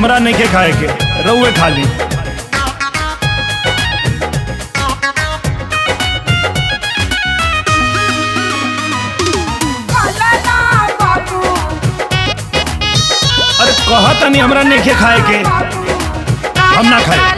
हमरा नहीं के खाए के रउए खा ली अरे कहत नहीं हमरा नहीं के खाए के हम ना खाए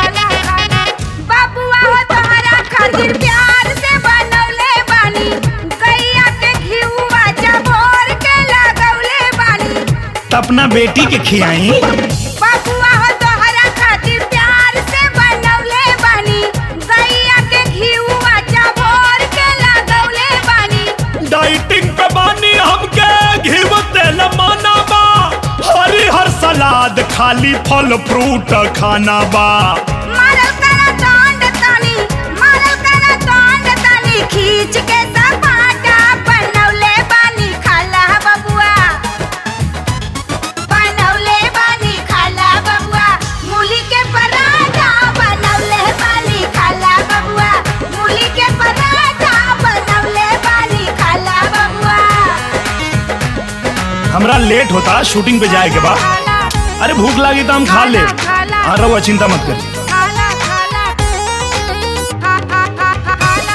बाबुआ हो तोहरा खातिर प्यार से बनौले बानी गैया के घिउवा चबोर के लगौले बानी त अपना बेटी के खियाई बाबुआ हो तोहरा खातिर प्यार से बनौले बानी गैया के घिउवा चबोर के लगौले बानी डाइटिंग पे बानी हमके घिव तेल माना बा हरी हर सलाद खाली फल फ्रूट खाना बा मारल करा डांड तानी मारल करा डांड तानी खींच के सपाटा बनौले बानी खाला बबुआ बनौले बानी खाला बबुआ मूली के पराठा बनौले बानी खाला बबुआ मूली के पराठा बनौले बानी खाला बबुआ हमरा लेट होता शूटिंग पे जाए के बा खाला अरे भूख लगी तो हम खा ले खाला। हाँ रहुआ चिंता मत कर खाला खाला खा खा खा खा खाला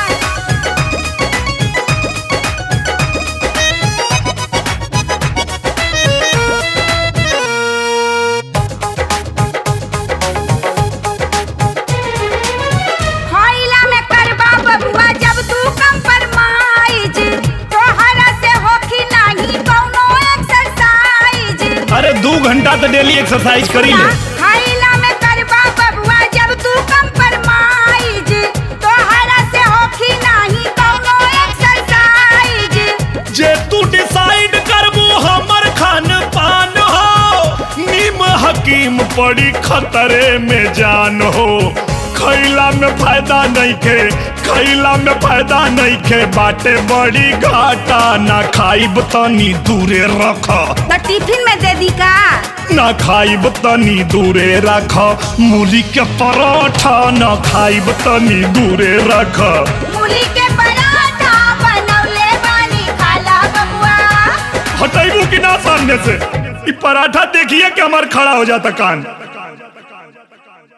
खइला में करबा बबुआ जब तू कंप्रोमाइज तोहरा से होखी नाही कौनो एक्सरसाइज अरे दो घंटा तो डेली एक्सरसाइज करी ले खइला में करबा बबुआ जब तू कंप्रोमाइज तोहरा से होखी नाही कौनो एक्सरसाइज जे तू डिसाइड करबू हमर खान पान हो नीम हकीम पड़ी खतरे में जान हो खैला में फायदा नहीं खे खैला में फायदा नहीं खे बाटे बड़ी घाटा ना खाइब तनी दूरे रख तो टिफिन में दे दी का ना खाइब तनी दूरे रख मूली के पराठा ना खाइब तनी दूरे रख मूली के पराठा बनौले बानी खाला बबुआ हटाइबू कि ना सामने से ई पराठा देखिए कि हमार खड़ा हो जाता कान